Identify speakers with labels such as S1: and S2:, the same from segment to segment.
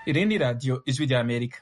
S1: Iri ni radiyo ijwi rya Amerika.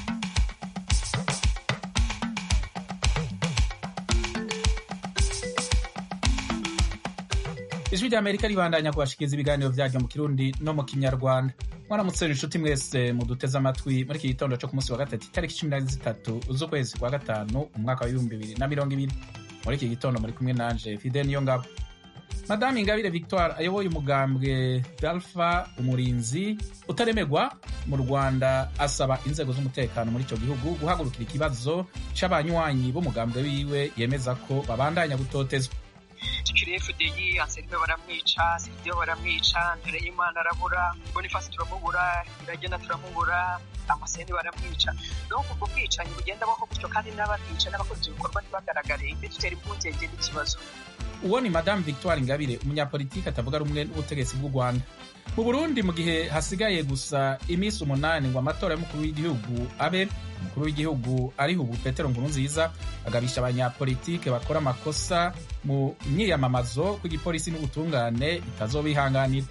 S1: ijwi rya Amerika ribandanya kubashikiriza ibiganiro vyaryo mu kirundi no mu kinyarwanda mwaramutse inshuti mwese muduteze amatwi muri iki gitondo co ku munsi wa gatatu itariki cumi na zitatu z'ukwezi kwa gatanu umwaka wa ibihumbi bibiri na mirongo ibiri muri iki gitondo muri kumwe nanje Fide Niyongabo Madame Ingabire Victoire ayoboye umugambwe Dalfa umurinzi utaremegwa mu Rwanda asaba inzego z'umutekano muri ico gihugu guhagurukira ikibazo c'abanywanyi b'umugambwe wiwe yemeza ko babandanya gutotezwa
S2: tukiri FDI Anselme baramwica Sirdio baramwica Ntereyimana arabura Boniface turamubura Iragena turamubura Amaseni baramwica donc ubwo bwicanyi bugenda baho gutyo kandi n'ababica n'abakoze ibikorwa ntibagaragare bidutera impungenge n'ikibazo
S1: uwo ni Madame Victoire Ingabire umunyapolitiki atavuga rumwe n'ubutegetsi bw'u Rwanda mu Burundi mu gihe hasigaye gusa iminsi umunani ngo amatora y'umukuru w'igihugu abe umukuru w'igihugu ariho ubu Petero Nkurunziza agabisha abanyapolitike bakora amakosa mu myiyamamazo ko igipolisi n'ubutungane bitazobihanganira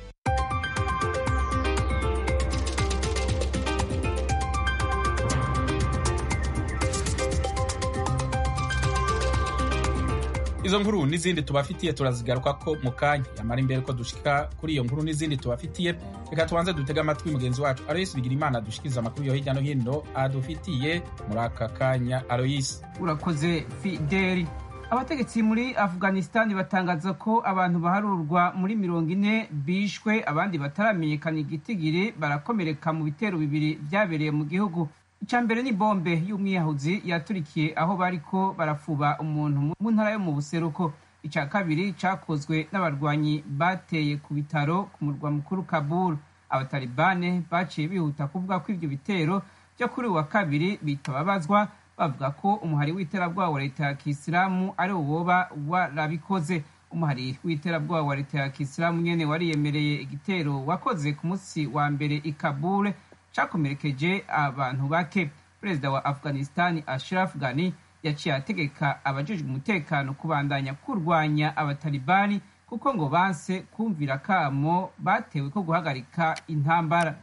S1: izo nkuru n'izindi tubafitiye turazigaruka ko mu kanya yamara imbere ko dushika kuri iyo nkuru n'izindi tubafitiye reka tubanze dutege amatwi mugenzi wacu aloyisi bigira imana dushikiriza amakuru yo hirya no hino adufitiye muri aka kanya aloyisi
S3: urakoze fideli abategetsi muri afghanistan batangaza ko abantu baharurwa muri mirongo ine bishwe abandi bataramenyekana igitigiri barakomereka mu bitero bibiri byabereye mu gihugu icya mbere ni bombe y'umwiyahuzi yaturikiye aho bariko barafuba umuntu mu ntara yo mu buseruko icya kabiri cyakozwe n'abarwanyi bateye ku bitaro ku murwa mukuru kabul abatalibane baciye bihuta kuvuga ko ibyo bitero byo kuri uwa kabiri bitababazwa bavuga ko umuhari w'iterabwoba wa leta ya kisilamu ari woba warabikoze umuhari w'iterabwoba wa leta ya kisilamu nyene wariyemereye igitero wakoze ku munsi wa mbere i kabul cakomerekeje abantu bake perezida wa afghanistan ashraf ghani yaciye ategeka abajejwe umutekano kubandanya kurwanya abatalibani kuko ngo banse kumvira kamo batewe ko guhagarika intambara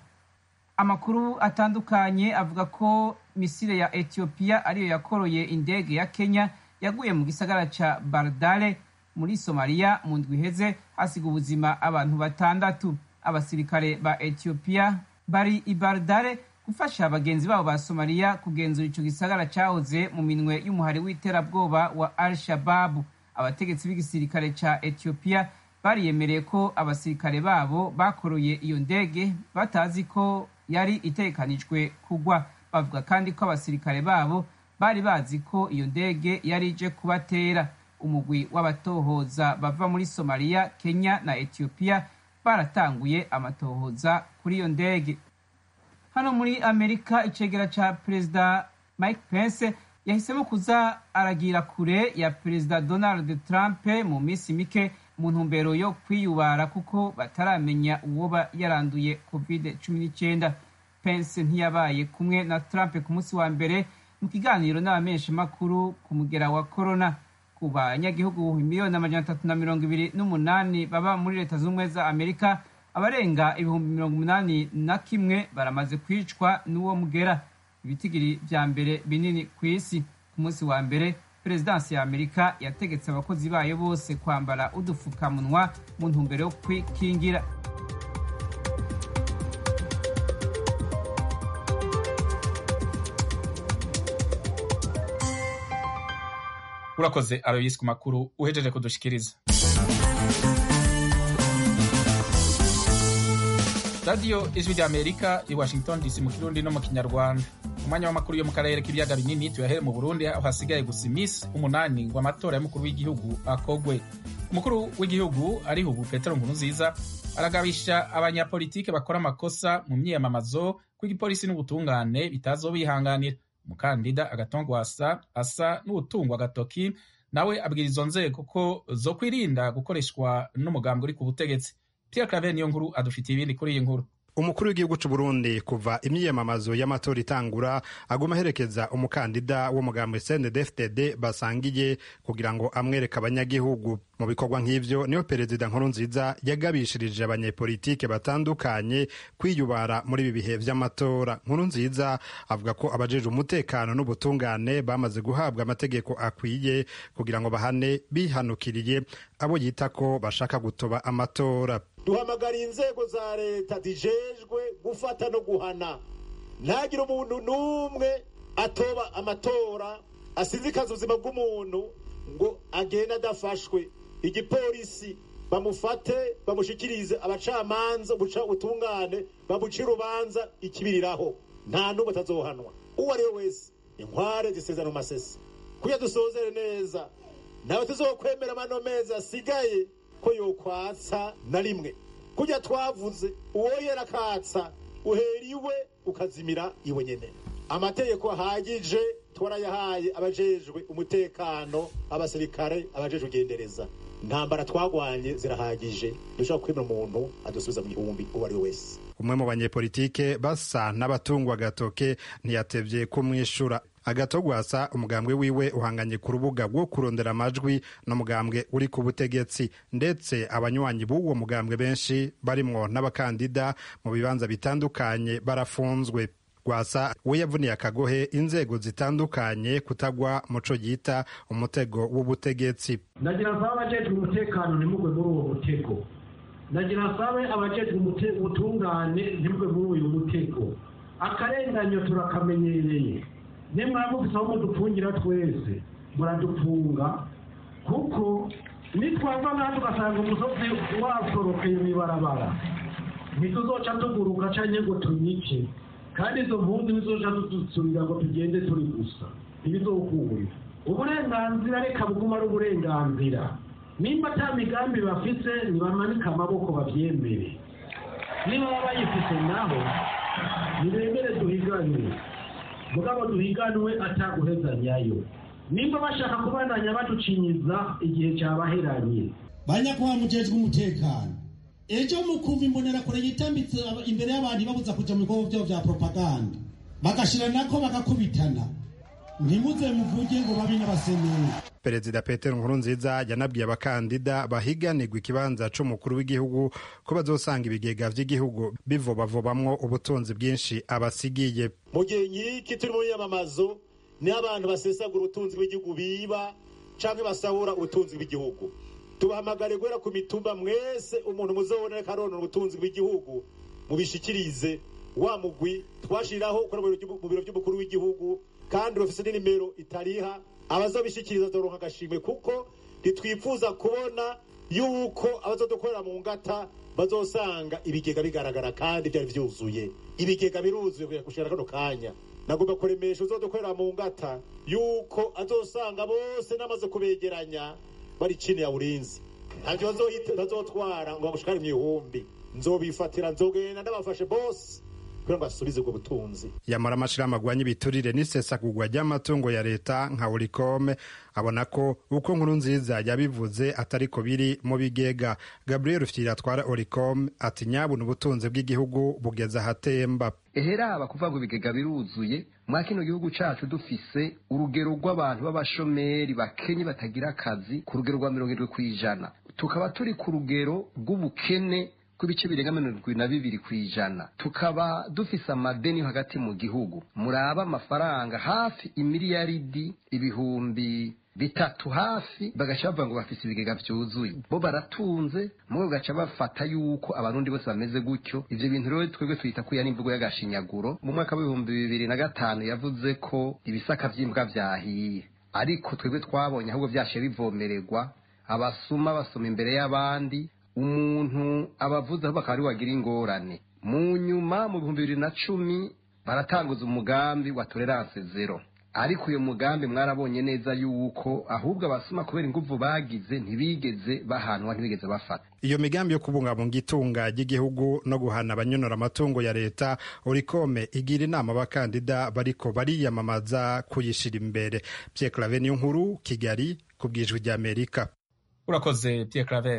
S3: amakuru atandukanye avuga ko misile ya ethiopia ariyo yakoroye indege ya kenya yaguye mu gisagara ca bardale muri somaliya mu ndwi iheze hasiga ubuzima abantu batandatu abasirikare ba ethiopia bari i Bardare gufasha bagenzi babo ba Somalia kugenzura ico gisagara cahoze mu minwe y'umuhari w'iterabwoba wa Al-Shabaab. Abategetsi b'igisirikare ca Ethiopia bariyemereye ko abasirikare babo bakoroye iyo ndege batazi ko yari itegekanijwe kugwa. Bavuga kandi ko abasirikare babo bari bazi ko iyo ndege yari ije kubatera. Umugwi w'abatohoza bava muri Somalia, Kenya na Ethiopia baratanguye amatohoza kuri iyo ndege hano muri amerika icegera ca perezida mike pence yahisemo kuza aragira kure ya perezida donald trump mu minsi mike mu ntumbero yo kwiyubara kuko bataramenya uwoba yaranduye covid cumi n'icyenda pence ntiyabaye kumwe na trump ku munsi wa mbere mu kiganiro n'abamenyeshamakuru ku mugera wa corona ku banyagihugu miliyoni amajana atatu na mirongo ibiri n'umunani baba muri leta z'ubumwe za amerika abarenga ibihumbi mirongo umunani na kimwe baramaze kwicwa n'uwo mugera ibitigiri vya mbere binini ku isi ku munsi wa mbere perezidansi ya amerika yategetse abakozi bayo bose kwambara udufukamunwa mu ntumbero yo kwikingira
S1: urakoze aroyisi ku makuru uhejeje kudushikiriza radiyo ijwi rya amerika i washington dc mu kirundi no mu kinyarwanda umwanya w'amakuru yo mu karere k'ibiyaga binini tuyahere mu burundi aho hasigaye gusa iminsi umunani ngo amatora y'umukuru w'igihugu akogwe umukuru w'igihugu ariho ubu petero nkurunziza aragabisha abanyapolitike bakora amakosa mu myiyamamazo ko igipolisi n'ubutungane bitazobihanganira umukandida agatongwasa asa n'uwutungwa agatoki nawe abwira izo nzego ko zo kwirinda gukoreshwa n'umugambi uri ku butegetsi Pierre Claver niyo nkuru adufitiye ibindi kuri iyi nkuru
S4: umukuru w'igihugu c'u Burundi kuva imyiyamamazo y'amatora itangura aguma aherekeza umukandida w'umugambi CNDD-FDD basangiye kugira ngo amwereke abanyagihugu mu bikorwa nk'ivyo niyo perezida Nkurunziza yagabishirije abanyepolitike batandukanye kwiyubara muri ibi bihe vy'amatora Nkurunziza avuga ko abajeje umutekano n'ubutungane bamaze guhabwa amategeko akwiye kugira ngo bahane bihanukiriye abo yita ko bashaka gutoba amatora
S5: duhamagariye inzego za leta zijejwe gufata no guhana ntagire umuntu n'umwe atoba amatora asizikaza ubuzima bw'umuntu ngo agende adafashwe igipolisi bamufate bamushikirize abacamanza ubutungane bamuce urubanza ikibiriraho nta n'umwe atazohanwa uwo ari we wese inkware zisezana mu masesi kuya dusozere neza ntawe tuzokwemera amano mezi asigaye ko yokwatsa na rimwe kujya twavuze uwo yerakatsa uhera iwe ukazimira iwe nyene amategeko ahagije twarayahaye abajejwe umutekano abasirikare abajejwe ugendereza intambara twagwanye zirahagije dushobora kwemera umuntu adusubiza mu gihumbi uwo ari we wese
S4: umwe mu banyepolitike basa n'abatungwa agatoke ntiyatevye kumwishura agatogwasa umugambwe wiwe uhanganye ku rubuga rwo kurondera amajwi n'umugambwe uri ku butegetsi ndetse abanywanyi b'uwo mugambwe benshi barimwo n'abakandida mu bibanza bitandukanye barafunzwe rwasa we yavuniye akagohe inzego zitandukanye kutagwa muco yita umutego w'ubutegetsi
S6: nagira nsaba abajejwe umutekano ntimugwe muri uwo mutego nagira nsabe abajejwe ubutungane ntimugwe muri uyu mutego akarenganyo turakamenyereye nimwaba mufise aho mudufungira twese muradufunga kuko nitwava nkandi ugasanga umusozi wasorokeye mw'ibarabara ntituzoca tuguruka canke ngo tunyice kandi izo mpunzi nizoca dusubira ngo tugende turi gusa ntibizokunda uburenganzira reka buguma ari uburenganzira nimba ata migambi bafise nibamanike amaboko bavyemere niba baba bayifise naho nibemere duhiganwe mugabo duhiganwe ataguhezanyayo nimba bashaka kubandanya baducinyiza igihe cyabaheranye
S7: banyakuba mujejwe umutekano ejo mukumva imbonerakure yitambitse imbere y'abantu babuza kuja mu bikorwa vyabo vya propaganda bagashira nako bagakubitana ntimuze muvuge ngo babi n'abaseneri
S4: perezida petero nkurunziza yanabwiye abakandida bahiganirwa ikibanza c'umukuru w'igihugu ko bazosanga ibigega vy'igihugu bivobavobamwo ubutunzi bwinshi abasigiye
S5: mu gihe nk'iki turi mu myamamazo niho abantu basesagura ubutunzi bw'igihugu biba canke basahura ubutunzi bw'igihugu tubahamagare guhera ku mitumba mwese umuntu muzobona ariko aronora ubutunzi bw'igihugu mubishikirize wa mugwi twashiriraho mu biro by'umukuru w'igihugu kandi bafise n'inimero itariha abazobishikiriza zoronka agashimwe kuko ntitwifuza kubona yuko abazodukorera mu ngata bazosanga ibigega bigaragara kandi byari vyuzuye ibigega biruzuye gushira kano kanya nagomba kuremesha uzodukorera mu ngata yuko azosanga bose namaze kubegeranya bari chini ya ulinzi ntavyo bazotwara ngo bagushikare mw'ihumbi nzobifatira nzogenda ndabafashe bose kugira ngo asubize ubwo butunzi
S4: yamara amashirahamwe agwanya ibiturire n'isesagurwa ry'amatungo ya leta nka urikome abona ko uko nkuru nziza yabivuze atariko biri mu bigega gabriel ufyira atwara oricom ati nyabuna ubutunzi bw'igihugu bugeze ahatemba
S8: eheraba kuvuga ngo ibigega biruzuye mwa kino gihugu cacu dufise urugero rw'abantu b'abashomeri bakenye batagira akazi ku rugero rwa mirongo irindwi kw'ijana tukaba turi ku rugero rw'ubukene kw'ibice birenga mirongo irindwi na bibiri ku ijana tukaba dufise amadeni hagati mu gihugu muraba amafaranga hafi imiliyaridi ibihumbi bitatu hafi bagaca bavuga ngo bafise ibigega vyuzuye bo baratunze mwe bagaca bafata yuko abarundi bose bameze gutyo ivyo bintu rero twebwe twita ko n'imvugo y'agashinyaguro mu mwaka w'ibihumbi bibiri na gatanu yavuze ko ibisaka vy'imbwa vyahiye ariko twebwe twabonye ahubwo vyashe bivomererwa abasuma basoma imbere y'abandi umuntu abavuze aho bakaba ari wagira ingorane mu nyuma mu bihumbi bibiri na cumi baratanguza umugambi wa tolerance zero ariko uyu mugambi mwarabonye neza yuko ahubwo abasuma kubera inguvu bagize ntibigeze bahanwa ntibigeze bafata
S4: iyo migambi yo kubungabunga itunga ry'igihugu no guhana abanyonora amatungo ya leta urikome igira inama abakandida bariko bariyamamaza kuyishira imbere Pierre Claver niyo nkuru Kigali ku bwijwi ry'Amerika
S1: urakoze Pierre Claver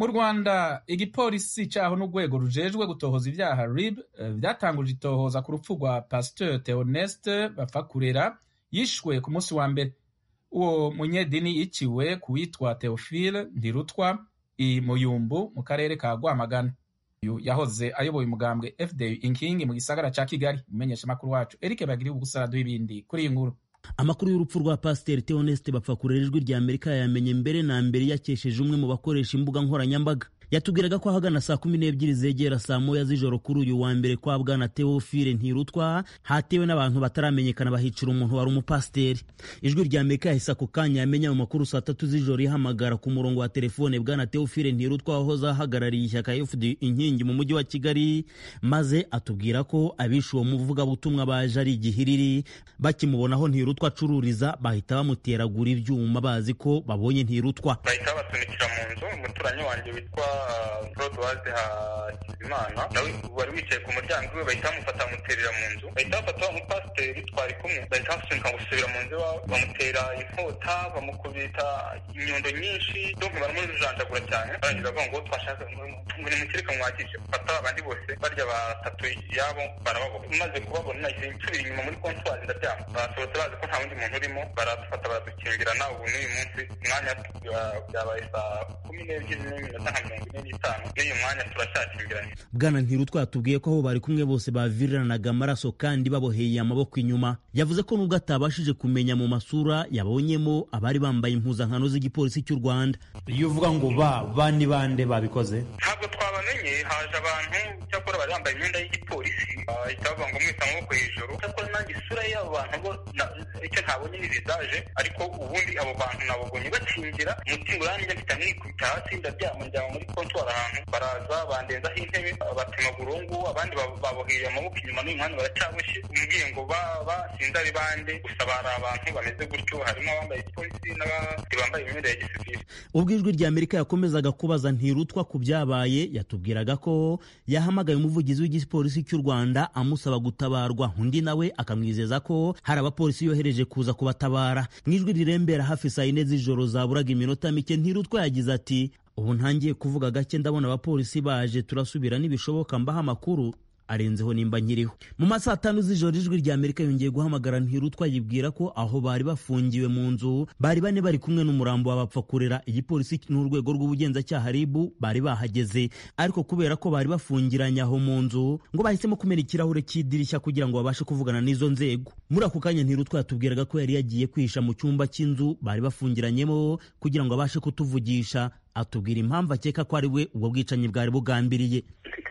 S1: mu rwanda igipolisi cyaho n'urwego rujejwe gutohoza ibyaha rib byatanguje itohoza ku rupfu rwa pasteur theoneste bapfakurera yishwe ku munsi wa mbere uwo munyedini yiciwe ku witwa theophile ndirutwa i muyumbu mu karere ka rwamagana uyu yahoze ayoboye umugambwe fdu inkingi mu gisagara ca kigali umumenyeshamakuru wacu eric bagiri ubusaradu w'ibindi kuri iyi nkuru
S9: amakuru y'urupfu rwa pasiteri theoneste bapfakurera ijwi rya amerika yamenye mbere na mbere yakesheje umwe mu bakoresha imbuga nkoranyambaga yatubwiraga ko ahagana saa kumi n'ebyiri zegera saa moya z'ijoro kuri uyu wa mbere kwa bwana teofile ntirutwa hatewe n'abantu bataramenyekana bahicira umuntu wari umupasiteri ijwi rya amerika yahise ako kanya yamenya mu makuru saa tatu z'ijoro ihamagara ku murongo wa telefone bwana teofile ntirutwa wahoze ahagarariye ishyaka fd inkingi mu mujyi wa kigali maze atubwira ko abishe uwo muvugabutumwa baje ari igihiriri bakimubonaho ntirutwa acururiza bahita bamuteragura ibyuma bazi ko babonye ntirutwa
S10: bahita basunikira mu nzu umuturanyi wanjye witwa Rodwaze Hakizimana nawe wari wicaye ku muryango we bahita bamufata bamuterera mu nzu bahita bafata wa mupasiteri twari kumwe bahita basunika ngo gusubira mu nzu iwabo bamutera inkota bamukubita inyundo nyinshi donc baramujanjagura cyane barangiza bavuga ngo twashaka ngo nimukireka mwakije fata abandi bose barya batatu yabo barababona maze kubabona nahise nsubira inyuma muri kontwari ndaryama basohotse bazi ko nta wundi muntu urimo baradufata baradukingirana ubu n'uyu munsi umwanya byabaye saa kumi n'ebyiri n'iminota nka mirongo ine n'itanu n'uyu mwanya turacyakingiranye
S9: bwana ntirutwa yatubwiye ko aho bari kumwe bose baviriranaga amaraso kandi baboheye amaboko inyuma yavuze ko nubwo atabashije kumenya mu masura yabonyemo abari bambaye impuzankano z'igipolisi cy'u rwanda
S11: iyo uvuga ngo ba ba ni bande babikoze
S10: ntabwo twabamenye haje abantu cyakora bari bambaye imyenda y'igipolisi bahita bavuga ngo mwita amaboko hejuru cyakora nanjye isura y'abo bantu bo icyo ntabonye ni visaje ariko ubundi abo bantu nababonye bakingira umutima uranjye mfite mwikubita hasi ndaryama njyama muri kontwari ahantu baraza bandenzaho intebe batema burungu abandi baboheye amaboko inyuma n'uyu mwanya baracyaboshye umbwiye ngo baba sinzi ari bande gusa bari abantu bameze gutyo harimo abambaye igipolisi n'abandi bambaye imyenda ya gisivili
S9: ubwo ijwi rya amerika yakomezaga kubaza ntirutwa ku byabaye yatubwiraga ko yahamagaye umuvugizi w'igipolisi cy'u rwanda amusaba gutabarwa undi nawe akamwizeza ko hari abapolisi yohereje kuza kubatabara mu ijwi rirembera hafi saa yine z'ijoro zaburaga iminota mike ntirutwa yagize ati ubu ntangiye kuvuga gake ndabona abapolisi baje turasubira nibishoboka mbaha amakuru arenzeho nimba nkiriho mu masaha atanu z'ijoro ijwi rya amerika yongeye guhamagara ntirutwa yibwira ko aho bari bafungiwe mu nzu bari bane bari kumwe n'umurambo wabapfakurera igipolisi n'urwego rw'ubugenzacyaha ribu bari bahageze ariko kubera ko bari bafungiranye aho mu nzu ngo bahisemo kumena ikirahure cy'idirishya kugira ngo babashe kuvugana n'izo nzego muri ako kanya ntirutwa yatubwiraga ko yari yagiye kwihisha mu cyumba cy'inzu bari bafungiranyemo kugira ngo abashe kutuvugisha atubwira impamvu akeka ko ari we ubwo bwicanyi bwari bugambiriye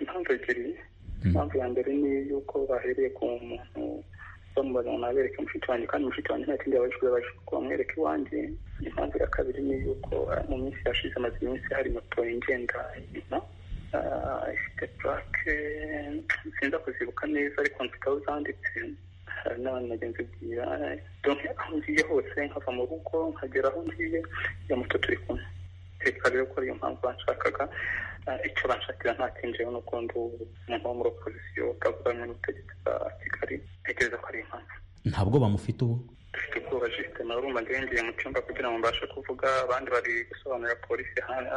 S10: impamvu ya mbere ni yuko bahereye ku muntu bamubaza ngo nabereke mushiki wanjye kandi mushiki wanjye nta kindi yabajijwe yabajijwe ko bamwereka iwanjye impamvu ya kabiri ni yuko mu minsi yashize amaze iminsi hari moto ingenda inyuma ifite purake sinza kuzibuka neza ariko mfite aho zanditse hari n'abandi bagenzi bwira aho ngiye hose nkava mu rugo nkagera aho ngiye iyo moto turi kumwe reka rero ko ariyo mpamvu banshakaga icyo banshakira nta kinjiyeho n'uko ndi umuntu wo muri opozisiyo utavuga rumwe n'ubutegetsi bwa kigali ntekereza ko ari impamvu
S11: ntabwo bamufite ubu
S10: dufite ubwoba jisite nawe urumva ngiye mu cyumba kugira ngo mbashe kuvuga abandi bari gusobanurira polisi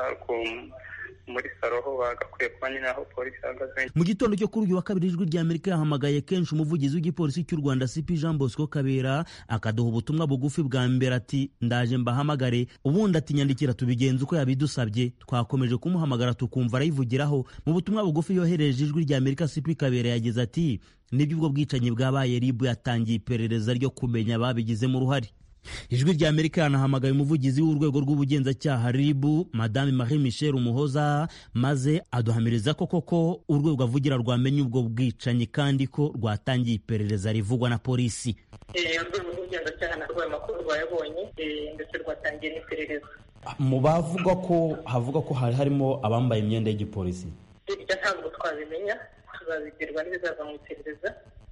S10: muri saro ho bagakwiye kuba nyine aho polisi ihagaze
S9: mu gitondo cyo kuri uyu wa kabiri ijwi rya amerika yahamagaye kenshi umuvugizi w'igipolisi cy'u rwanda cp jean bosco kabera akaduha ubutumwa bugufi bwa mbere ati ndaje mbahamagare ubundi ati nyandikira tubigenza uko yabidusabye twakomeje kumuhamagara tukumva arayivugiraho mu butumwa bugufi yohereje ijwi rya amerika cp kabera yagize ati nibyo ubwo bwicanyi bwabaye ribu yatangiye iperereza ryo kumenya ababigizemo uruhare ijwi rya amerika yanahamagaye umuvugizi w'urwego rw'ubugenzacyaha ribu madame marie michel umuhoza maze aduhamiriza ko koko urwego avugira rwamenye ubwo bwicanyi kandi ko rwatangiye iperereza rivugwa na polisi
S12: urwego rw'ubugenzacyaha narwo ayo makuru rwayabonye ndetse rwatangiye n'iperereza
S11: mu bavuga ko havuga ko hari harimo abambaye imyenda y'igipolisi
S12: ibyo ntabwo twabimenya tuzabibwirwa n'ibizava mu iperereza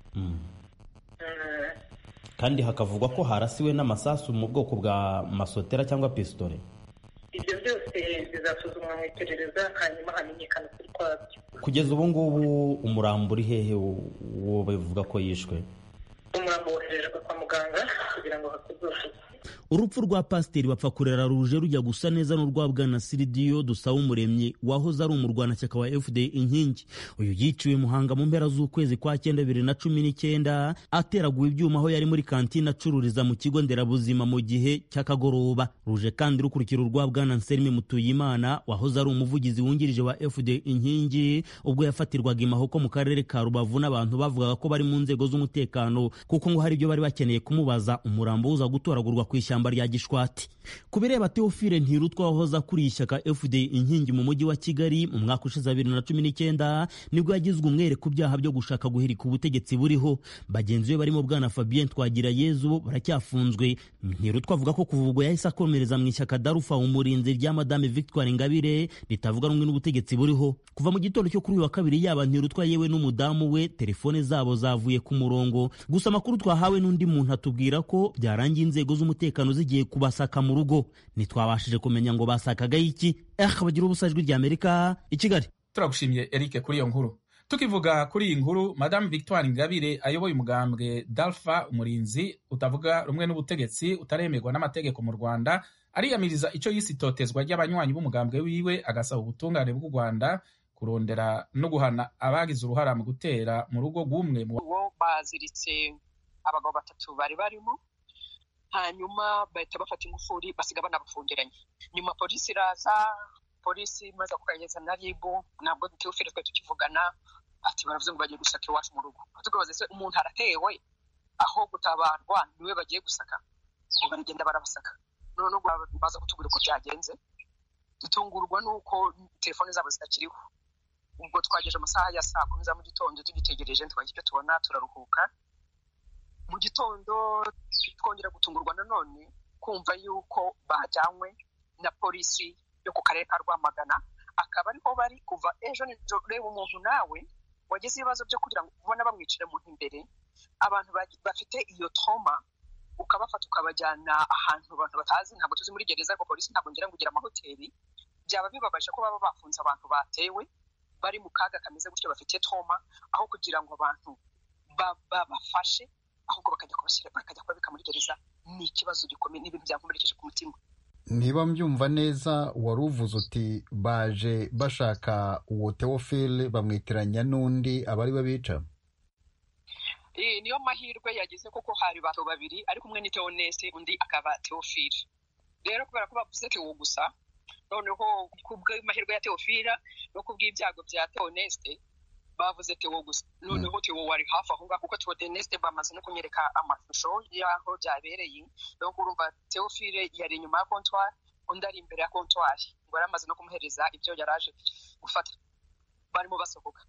S11: kandi hakavugwa ko harasiwe n'amasasu mu bwoko bwa masotera cyangwa pisitore
S12: ibyo byose bizasuzumwa mu iperereza hanyuma hamenyekana ukuri kwabyo
S11: kugeza ubu ngubu umurambo uri hehe uwo bavuga ko yishwe
S12: umurambo boherejwe kwa muganga kugira ngo hakorwe ubuvuzi
S9: urupfu rwa pasiteri bapfa kurera ruje rujya gusa neza n'urwa bwana siridiyo dusaba umuremyi wahoze ari umurwanashyaka wa fda inkingi uyu yiciwe muhanga mu mpera z'ukwezi kwa cyenda bibiri na cumi n'icyenda ateraguwe ibyuma aho yari muri kantine acururiza mu kigo nderabuzima mu gihe cy'akagoroba ruje kandi rukurikira urwa bwana nserime mutuyimana wahoze ari umuvugizi wungirije wa fda inkingi ubwo yafatirwaga imahoko mu karere ka rubavu n'abantu bavugaga ko bari mu nzego z'umutekano kuko ngo hari ibyo bari bakeneye kumubaza umurambo uza gutoragurwa ku ishyamba rya gishwati ku bireba teofile ntirutwa wahoze akuriye ishyaka fda inkingi mu mujyi wa kigali mu mwaka ushize wa bibiri na cumi n'icyenda nibwo yagizwe umwere ku byaha byo gushaka guhirika ubutegetsi buriho bagenzi be barimo bwana fabien twagirayezu baracyafunzwe ntirutwa avuga ko kuva ubwo yahise akomereza mu ishyaka darufa umurinzi rya madame victoire ingabire ritavuga rumwe n'ubutegetsi buriho kuva mu gitondo cyo kuri uyu wa kabiri yaba ntirutwa yewe n'umudamu we telefone zabo zavuye ku murongo gusa amakuru twahawe n'undi muntu atubwira ko byarangiye inzego z'umutekano zigiye kubasaka mu rugo ntitwabashije kumenya ngo basakagaho iki eh bagira ubusa ijwi rya amerika i kigali
S1: turagushimiye eric kuri iyo nkuru tukivuga kuri iyi nkuru madame victoire ingabire ayoboye umugambwe dalfa umurinzi utavuga rumwe n'ubutegetsi utaremerwa n'amategeko mu rwanda ariyamiriza icyo yise itotezwa ry'abanywanyi b'umugambwe wiwe agasaba ubutungane bw'u rwanda kurondera no guhana abagize uruhara mu gutera mu rugo rw'umwe mu
S2: uwo baziritse abagabo batatu bari barimo hanyuma bahita bafata ingufuri basiga banabafungiranye nyuma polisi iraza polisi imaze kukageza na ribu ntabwo teofile twe tukivugana ati baravuze ngo bagiye gusaka iwacu mu rugo tukabaza se umuntu aratewe aho gutabarwa niwe bagiye gusaka ngo baragenda barabasaka none baza kutubwira uko byagenze dutungurwa n'uko telefone zabo zitakiriho ubwo twageje amasaha ya saa kumi za mu gitondo tugitegereje twagira icyo tubona turaruhuka mu gitondo twongera gutungurwa nanone kumva yuko bajyanywe na polisi yo ku karere ka rwamagana akaba ariho bari kuva ejo nijoro ureba umuntu nawe wagize ibibazo byo kugira ngo ubone bamwicira mu imbere abantu bafite iyo toma ukabafata ukabajyana ahantu abantu batazi ntabwo tuzi muri gereza ariko polisi ntabwo ngira ngo ugire amahoteli byaba bibabaje ko baba bafunze abantu batewe bari mu kaga kameze gutyo bafite toma aho kugira ngo abantu babafashe ahubwo bakajya kubashyira bakajya kubabika muri gereza ni ikibazo gikomeye n'ibintu byankomerekeje ku mutima
S13: niba mbyumva neza wari uvuze uti baje bashaka uwo teofile bamwitiranya n'undi abari babica
S2: niyo mahirwe yagize kuko hari bato babiri ariko umwe ni teonese undi akaba teofile rero kubera ko bavuze tewo gusa noneho ku bw'amahirwe ya teofila no ku bw'ibyago bya teoneste bavuze tewo gusa noneho tewo wari hafi aho ngaho kuko teoneste bamaze no kunyereka amashusho y'aho byabereye no urumva teofile yari inyuma ya kontwari undi ari imbere ya kontwari ngo yari amaze no kumuhereza ibyo yari aje gufata barimo basohoka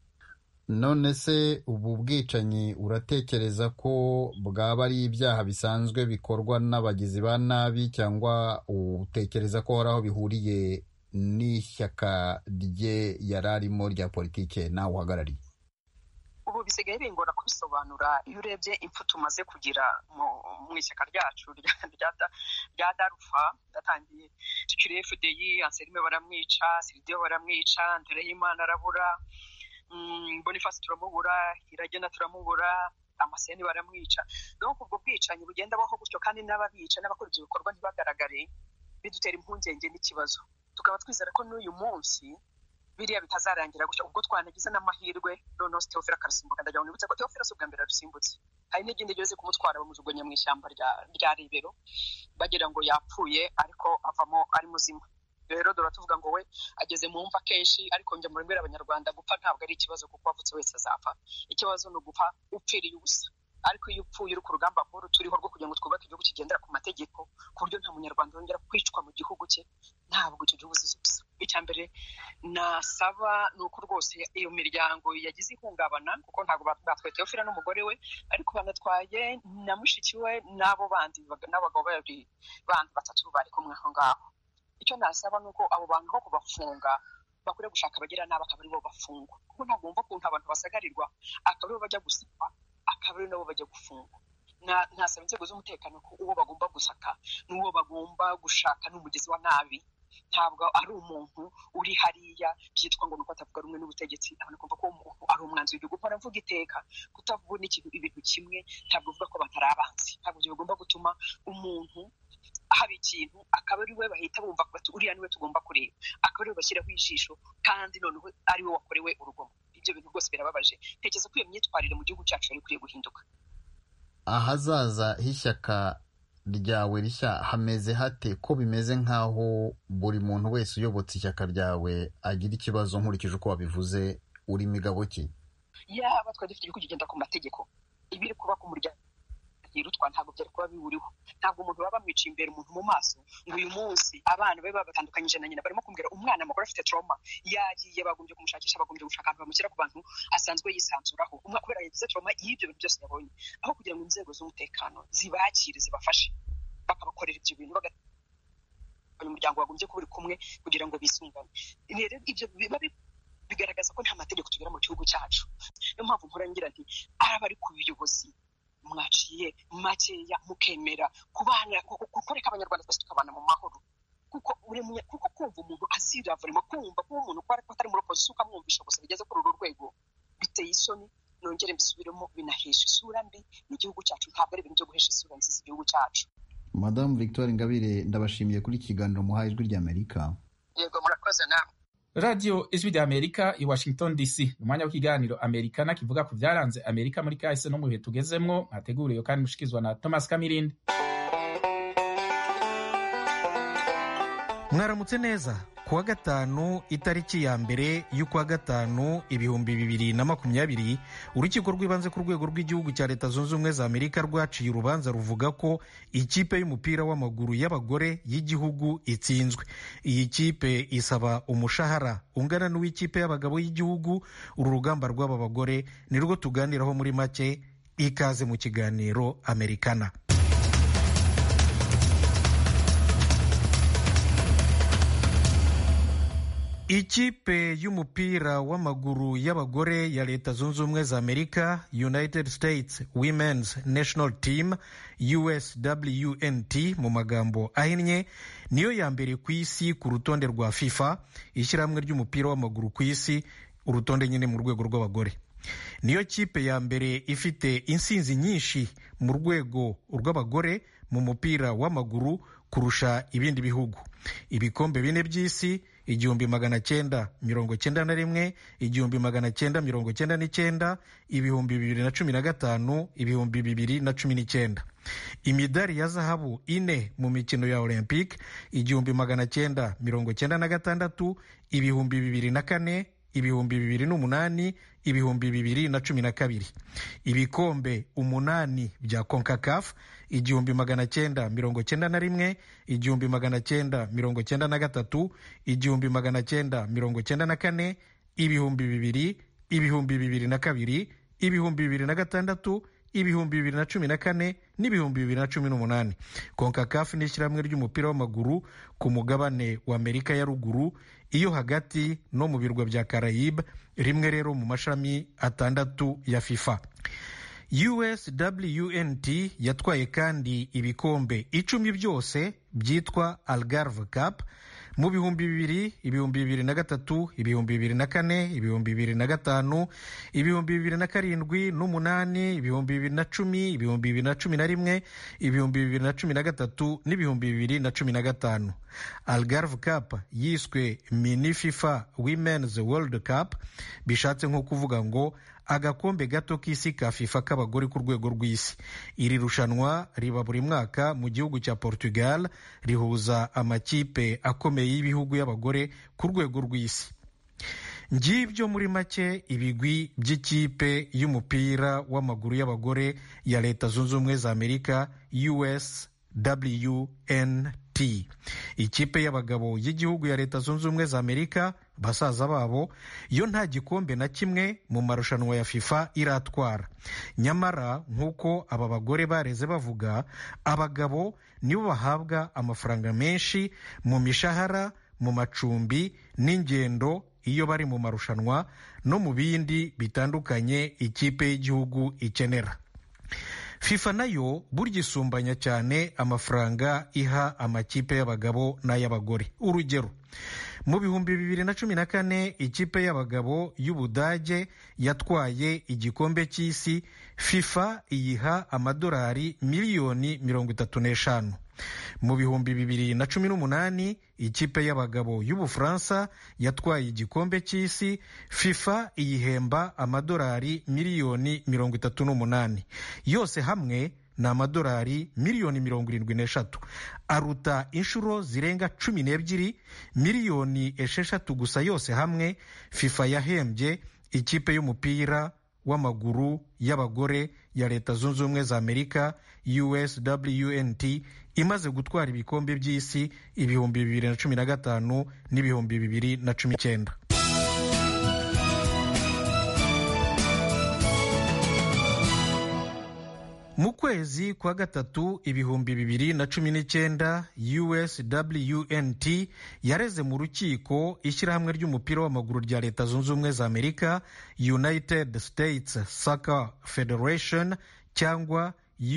S13: none se ubu bwicanyi uratekereza ko bwaba ari ibyaha bisanzwe bikorwa n'abagizi ba nabi cyangwa utekereza ko hari aho bihuriye n'ishyaka rye yari arimo rya politike nawe uhagarariye
S2: ubu bisigaye bingora kubisobanura iyo urebye impfu tumaze kugira mu ishyaka ryacu rya darufa ryatangiye tukiri fdi anselme baramwica siridiyo baramwica ntereyimana arabura bonifasi turamubura iragena turamubura amaseni baramwica donc ubwo bwicanyi bugenda baho gutyo kandi n'ababica n'abakora ibyo bikorwa ntibagaragare bidutera impungenge n'ikibazo tukaba twizera ko n'uyu munsi biriya bitazarangira gutyo ubwo twanagize n'amahirwe noneho teofila akarasimbuka ndagira ngo nibutse ko teofila si ubwa mbere arusimbutse hari n'igindi ryose kumutwara bamujugunya mu ishyamba rya rebero bagira ngo yapfuye ariko avamo ari muzima rero dore tuvuga ngo we ageze mu mva kenshi ariko njya muri abanyarwanda gupfa ntabwo ari ikibazo kuko wavutse wese azapfa ikibazo ni ugupfa upfiriye ubusa ariko iyo upfuye uri ku rugamba nkuru turiho rwo kugira ngo twubake igihugu kigendera ku mategeko ku buryo nta munyarwanda wongera kwicwa mu gihugu cye ntabwo icyo gihugu uzize ubusa icya mbere nasaba ni uko rwose iyo miryango yagize ihungabana kuko ntabwo batwaye teofila n'umugore we ariko banatwaye na mushiki we n'abo bandi n'abagabo babiri bandi batatu bari kumwe aho ngaho icyo nasaba ni uko abo bantu aho kubafunga bakwiye gushaka abagira nabi akaba aribo bafungwa kuko ntabwo wumva ukuntu abantu basagarirwa akaba aribo bajya gusaba akaba ari nabo bajya gufungwa ntasaba inzego z'umutekano ko uwo bagomba gusaka n'uwo bagomba gushaka n'umugezi wa nabi ntabwo ari umuntu uri hariya byitwa ngo nuko atavuga rumwe n'ubutegetsi abona kumva ko umuntu ari umwanzi w'igihugu mpora mvuga iteka kutavuga ikintu ibintu kimwe ntabwo bivuga ko batari abanzi ntabwo ibyo bigomba gutuma umuntu haba ikintu akaba ari we bahita bumva bati uriya niwe tugomba kureba akaba ari we bashyiraho ijisho kandi noneho ari we wakorewe urugomo ibyo bintu rwose birababaje ntekereza ko iyo myitwarire mu gihugu cyacu yari ikwiye guhinduka
S13: ahazaza h'ishyaka ryawe rishya hameze hate ko bimeze nk'aho buri muntu wese uyobotse ishyaka ryawe agira ikibazo nkurikije uko wabivuze uri migabo ki
S2: yaba twari dufite ibihugu kugenda ku mategeko ibiri kuba ku muryango yirutwa ntabwo byari kuba biwuriho ntabwo umuntu baba bamwiciye imbere umuntu mu maso ngo uyu munsi abana be babatandukanyije na nyina barimo kumbwira umwana mukuru afite trauma yagiye bagombye kumushakisha bagombye gushaka ahantu bamushyira ku bantu asanzwe yisanzuraho umwe kubera yagize trauma y'ibyo bintu byose yabonye aho kugira ngo inzego z'umutekano zibakire zibafashe bakabakorera ibyo bintu umuryango wagombye kuba uri kumwe kugira ngo bisungane rero ibyo biba bigaragaza ko nta mategeko tugira mu gihugu cyacu niyo mpamvu nkora ngira nti araba ari ku buyobozi mwaciye makeya mukemera kubana kukoreka abanyarwanda twese tukabana mu mahoro kuko kuko kumva umuntu aziravurimo kumva ko umuntu ko atari muri opozisiyo ukamwumvisha gusa bigeze kuri uru rwego biteye isoni nongere mbisubiremo binahesha isura mbi mu gihugu cyacu ntabwo ari ibintu byo guhesha isura nziza igihugu cyacu
S13: madamu victoire ingabire ndabashimiye kuri iki kiganiro muhaye ijwi ry'amerika
S2: yego murakoze nawe
S1: radiyo ijwi rya amerika i washington dc ni umwanya w'ikiganiro amerikana kivuga ku byaranze amerika muri kahise no mu bihe tugezemwo mwateguriwe kandi mushikizwa na thomas kamirindi
S14: mwaramutse neza kuwa gatanu itariki ya mbere y'ukwa gatanu ibihumbi bibiri na makumyabiri urukiko rw'ibanze ku rwego rw'igihugu cya leta zunze ubumwe za amerika rwaciye urubanza ruvuga ko ikipe y'umupira w'amaguru y'abagore y'igihugu itsinzwe iyi kipe isaba umushahara ungana n'uw'ikipe y'abagabo y'igihugu uru rugamba rw'aba bagore ni rwo tuganiraho muri make ikaze mu kiganiro amerikana ikipe y'umupira w'amaguru y'abagore ya leta zunze ubumwe za amerika united states women's national team uswnt mu magambo ahinnye niyo ya mbere ku isi ku rutonde rwa fifa ishyirahamwe ry'umupira w'amaguru ku isi urutonde nyine mu rwego rw'abagore niyo kipe ya mbere ifite insinzi nyinshi mu rwego rw'abagore mu mupira w'amaguru kurusha ibindi bihugu ibikombe bine by'isi igihumbi magana cyenda mirongo cyenda na rimwe igihumbi magana cyenda mirongo cyenda n'icyenda ibihumbi bibiri na cumi na gatanu ibihumbi bibiri na cumi n'icyenda imidari ya zahabu ine mu mikino ya olympic igihumbi magana cyenda mirongo cyenda na gatandatu ibihumbi bibiri na kane ibihumbi bibiri n'umunani ibihumbi bibiri na cumi na kabiri ibikombe umunani bya concacaf igihumbi magana cyenda mirongo cyenda na rimwe igihumbi magana cyenda mirongo cyenda na gatatu igihumbi magana cyenda mirongo cyenda na kane ibihumbi bibiri ibihumbi bibiri na kabiri ibihumbi bibiri na gatandatu ibihumbi bibiri na cumi na kane n'ibihumbi bibiri na cumi n'umunani concacaf ni ishyirahamwe ry'umupira w'amaguru ku mugabane wa amerika ya ruguru iyo hagati no mu birwa bya carayibe rimwe rero mu mashami atandatu ya fifa uswnt yatwaye kandi ibikombe icumi byose byitwa algarve cup mu bihumbi bibiri ibihumbi bibiri na gatatu ibihumbi bibiri na kane ibihumbi bibiri na gatanu ibihumbi bibiri na karindwi n'umunani ibihumbi bibiri na cumi ibihumbi bibiri na cumi na rimwe ibihumbi bibiri na cumi na gatatu n'ibihumbi bibiri na cumi na gatanu algarve cup yiswe mini fifa women's world cup bishatse nko kuvuga ngo agakombe gato k'isi ka fifa k'abagore ku rwego rw'isi iri rushanwa riba buri mwaka mu gihugu cya portugal rihuza amakipe akomeye y'ibihugu y'abagore ku rwego rw'isi ngibyo muri make ibigwi by'ikipe y'umupira w'amaguru y'abagore ya leta zunze ubumwe za amerika us wnt ikipe y'abagabo y'igihugu ya leta zunze ubumwe za amerika basaza babo yo nta gikombe na kimwe mu marushanwa ya fifa iratwara nyamara nk'uko aba bagore bareze bavuga abagabo nibo bahabwa amafaranga menshi mu mishahara mu macumbi n'ingendo iyo bari mu marushanwa no mu bindi bitandukanye ikipe y'igihugu ikenera fifa nayo burya isumbanya cyane amafaranga iha amakipe y'abagabo n'ay'abagore urugero mu bihumbi bibiri na cumi na kane ikipe y'abagabo y'ubudage yatwaye igikombe cy'isi fifa iyiha amadolari miliyoni mirongo itatu n'eshanu mu bihumbi bibiri na cumi n'umunani ikipe y'abagabo y'ubufaransa yatwaye igikombe cy'isi fifa iyihemba amadolari miliyoni mirongo itatu n'umunani yose hamwe ni amadolari miliyoni mirongo irindwi n'eshatu aruta inshuro zirenga cumi n'ebyiri miliyoni esheshatu gusa yose hamwe fifa yahembye ikipe y'umupira w'amaguru y'abagore ya leta zunze ubumwe za amerika uswnt imaze gutwara ibikombe by'isi ibihumbi bibiri na cumi na gatanu n'ibihumbi bibiri na cumi n'icyenda mu kwezi kwa gatatu ibihumbi bibiri na cumi n'icyenda uswnt yareze mu rukiko ishyirahamwe ry'umupira w'amaguru rya leta zunze ubumwe za amerika united states soccer federation cyangwa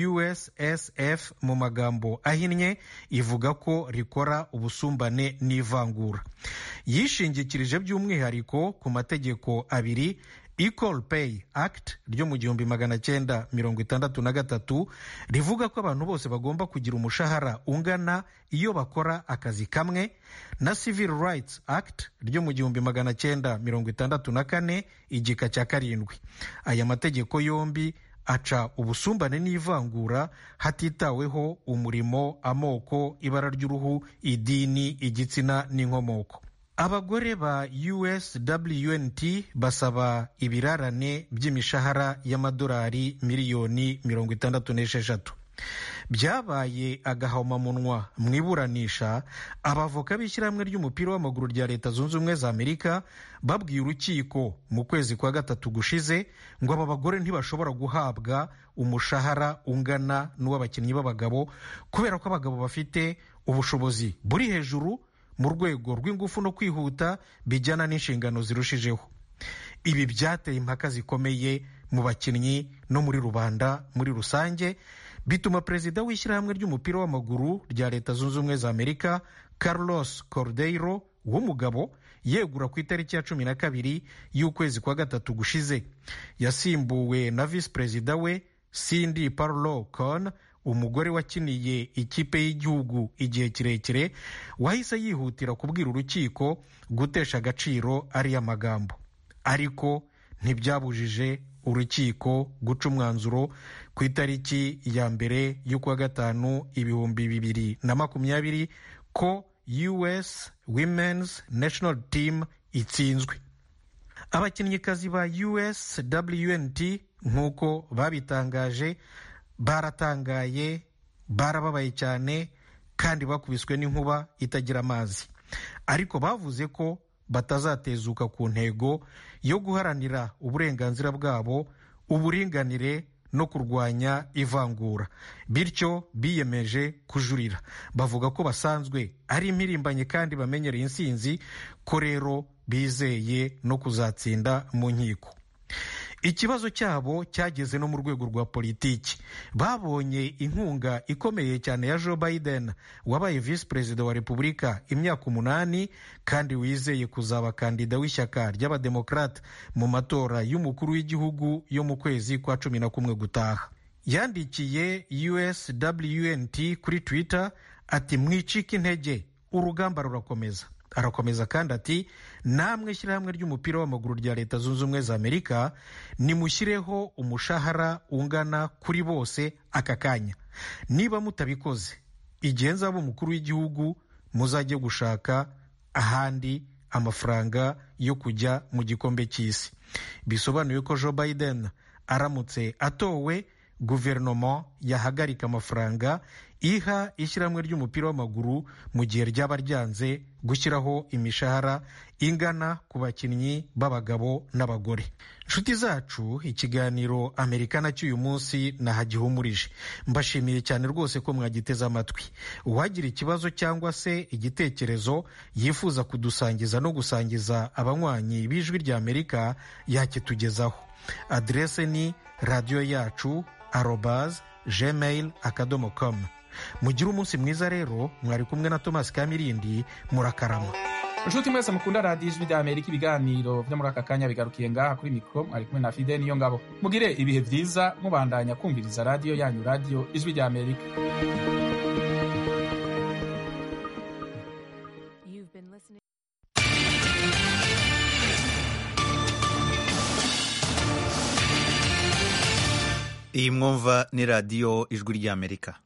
S14: ussf mu magambo ahinnye ivuga ko rikora ubusumbane n'ivangura yishingikirije by'umwihariko ku mategeko abiri equal pay act ryo mu gihumbi magana cyenda mirongo itandatu na gatatu rivuga ko abantu bose bagomba kugira umushahara ungana iyo bakora akazi kamwe na civil rights act ryo mu gihumbi magana cyenda mirongo itandatu na kane igika cya karindwi aya mategeko yombi aca ubusumbane n'ivangura hatitaweho umurimo amoko ibara ry'uruhu idini igitsina n'inkomoko abagore ba uswnt basaba ibirarane by'imishahara y'amadolari miliyoni mirongo itandatu n'esheshatu byabaye agahomamunwa mu iburanisha abavoka b'ishyirahamwe ry'umupira w'amaguru rya leta zunze ubumwe za amerika babwiye urukiko mu kwezi kwa gatatu gushize ngo aba bagore ntibashobora guhabwa umushahara ungana n'uw'abakinnyi b'abagabo kubera ko abagabo bafite ubushobozi buri hejuru mu rwego rw'ingufu no kwihuta bijyana n'inshingano zirushijeho ibi byateye impaka zikomeye mu bakinnyi no muri rubanda muri rusange bituma perezida w'ishyirahamwe ry'umupira w'amaguru rya leta zunze ubumwe za amerika carlos cordeiro w'umugabo yegura ku itariki ya cumi na kabiri y'ukwezi kwa gatatu gushize yasimbuwe na visi perezida we cindy parlo con umugore wakiniye ikipe y'igihugu igihe kirekire wahise yihutira kubwira urukiko gutesha agaciro ariya magambo ariko ntibyabujije urukiko guca umwanzuro ku itariki ya mbere y'ukwa gatanu ibihumbi bibiri na makumyabiri ko us women's national team itsinzwe abakinnyikazi ba uswnt nk'uko babitangaje baratangaye barababaye cyane kandi bakubiswe n'inkuba itagira amazi ariko bavuze ko batazatezuka ku ntego yo guharanira uburenganzira bwabo uburinganire no kurwanya ivangura bityo biyemeje kujurira bavuga ko basanzwe ari impirimbanyi kandi bamenyereye insinzi ko rero bizeye no kuzatsinda mu nkiko ikibazo cyabo cyageze no mu rwego rwa politiki babonye inkunga ikomeye cyane ya joe biden wabaye visi perezida wa repubulika imyaka umunani kandi wizeye kuzaba kandida w'ishyaka ry'abademokarate mu matora y'umukuru w'igihugu yo mu kwezi kwa cumi na kumwe gutaha yandikiye uswnt kuri twitter ati mwicike intege urugamba rurakomeza arakomeza kandi ati namwe shyirahamwe ry'umupira w'amaguru rya leta zunze ubumwe za amerika nimushyireho umushahara ungana kuri bose aka kanya niba mutabikoze igihe nzaba umukuru w'igihugu muzajye gushaka ahandi amafaranga yo kujya mu gikombe cy'isi bisobanuye ko joe biden aramutse atowe guverinoma yahagarika amafaranga iha ishyirahamwe ry'umupira w'amaguru mu gihe ryaba ryanze gushyiraho imishahara ingana ku bakinnyi b'abagabo n'abagore inshuti zacu ikiganiro amerikana cy'uyu munsi nahagihumurije mbashimiye cyane rwose ko mwagiteze amatwi uwagira ikibazo cyangwa se igitekerezo yifuza kudusangiza no gusangiza abanywanyi b'ijwi rya amerika yakitugezaho aderese ni radiyo yacu arobaz gmail akadomo com mugire umunsi mwiza rero mwari kumwe na thomas kamirindi murakarama
S1: inshuti mwese mukunda radiyo ijwi rya amerika ibiganiro byo muri aka kanya bigarukiye ngaha kuri mikoro mwari kumwe na fide niyo ngabo mugire ibihe byiza mubandanya kumviriza radiyo yanyu radiyo ijwi rya amerika
S15: iyi mwumva ni radiyo ijwi ry'amerika